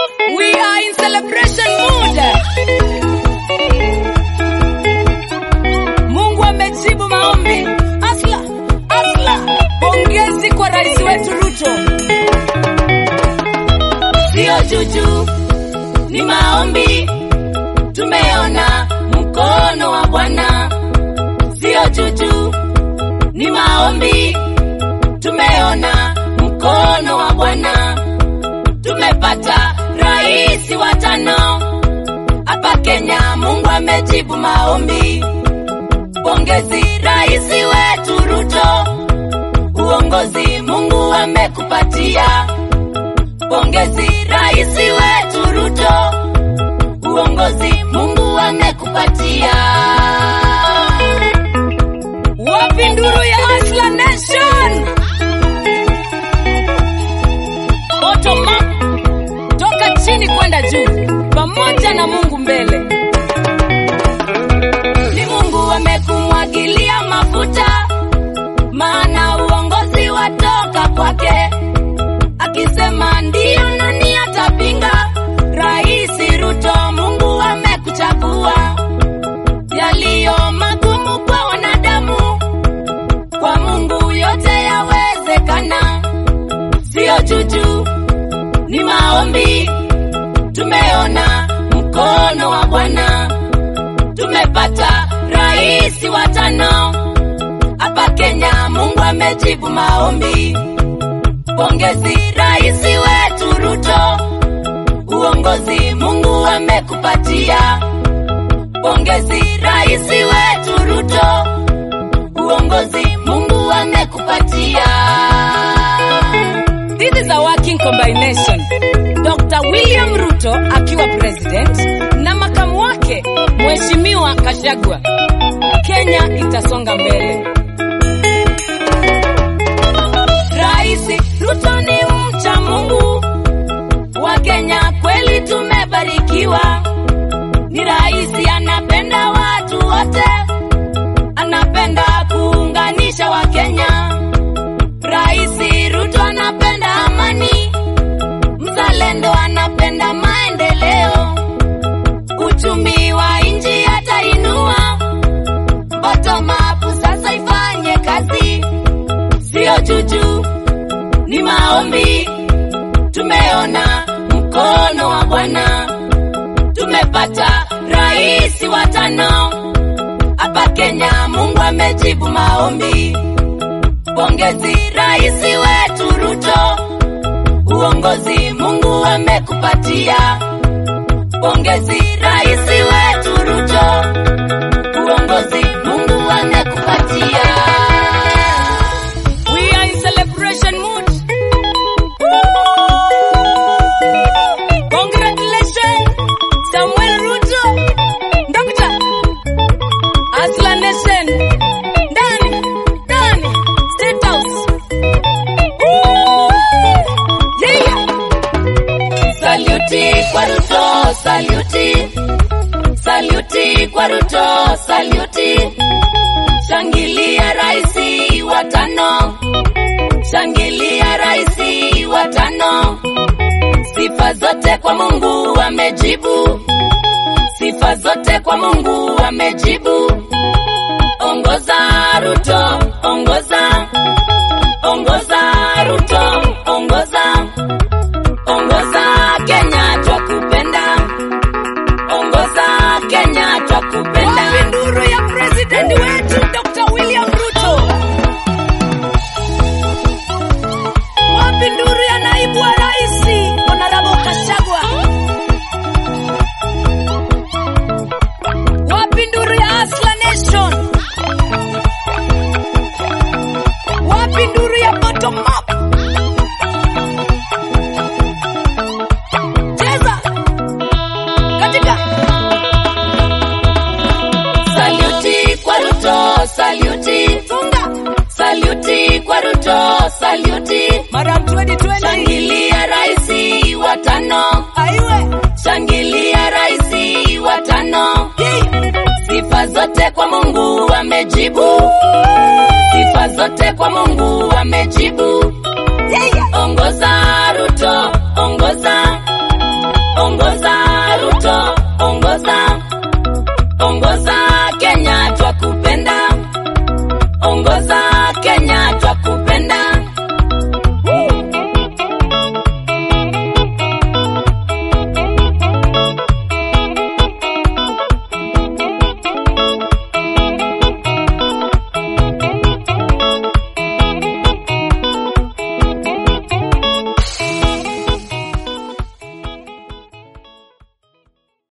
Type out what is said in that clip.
We are in celebration mood. Mungu amejibu maombi. Asla, asla. Pongezi kwa rais wetu Ruto. Sio juju, ni maombi. Tumeona mkono wa Bwana. Sio juju, ni maombi. Tumeona mkono wa Bwana. Tumepata rais wa tano hapa Kenya. Mungu amejibu maombi. Pongezi rais wetu Ruto, uongozi Mungu amekupatia. Pongezi rais wetu Ruto, uongozi Mungu amekupatia. Wapi nduru ya Asla Nation? Bottom up, toka chini kwenda juu, pamoja na Mungu mbele. Ni Mungu amekumwagilia mafuta, maana uongozi watoka kwake. Akisema ndiyo, nani atapinga? Rais Ruto, Mungu amekuchagua. Yaliyo magumu kwa wanadamu, kwa Mungu yote yawezekana. Sio juju, ni maombi. Tumeona mkono wa Bwana, tumepata rais wa tano hapa Kenya. Mungu amejibu maombi. Pongezi rais wetu Ruto, uongozi Mungu amekupatia. Pongezi rais wetu Ruto, uongozi Mungu amekupatia. This is a working combination. Dr. William Ruto akiwa president na makamu wake Mheshimiwa Kashagwa. Kenya itasonga mbele. Rais Ruto ni mcha Mungu wa Kenya, kweli tumebarikiwa. Ni rais anapenda watu wote, anapenda kuunganisha Wakenya. Rais Ruto anapenda amani, mzalendo anapenda maendeleo, uchumi wa nchi atainua. Bottom up sasa ifanye kazi, sio juju, ni maombi. Tumeona mkono wa Bwana, tumepata rais wa tano hapa Kenya. Mungu amejibu maombi. Pongezi rais wetu Ruto, uongozi Mungu amekupatia. Pongezi rais wetu Ruto, uongozi Mungu amekupatia. We are in celebration mood. Congratulations, Samuel Ruto, Dr. Asla Nation, ndani ndani State House. Woo! Yeah. Saluti kwa Ruto, saluti. Saluti kwa Ruto, saluti. Shangilia raisi wa tano. Shangilia raisi wa tano. Sifa zote kwa Mungu amejibu. Sifa zote kwa Mungu amejibu.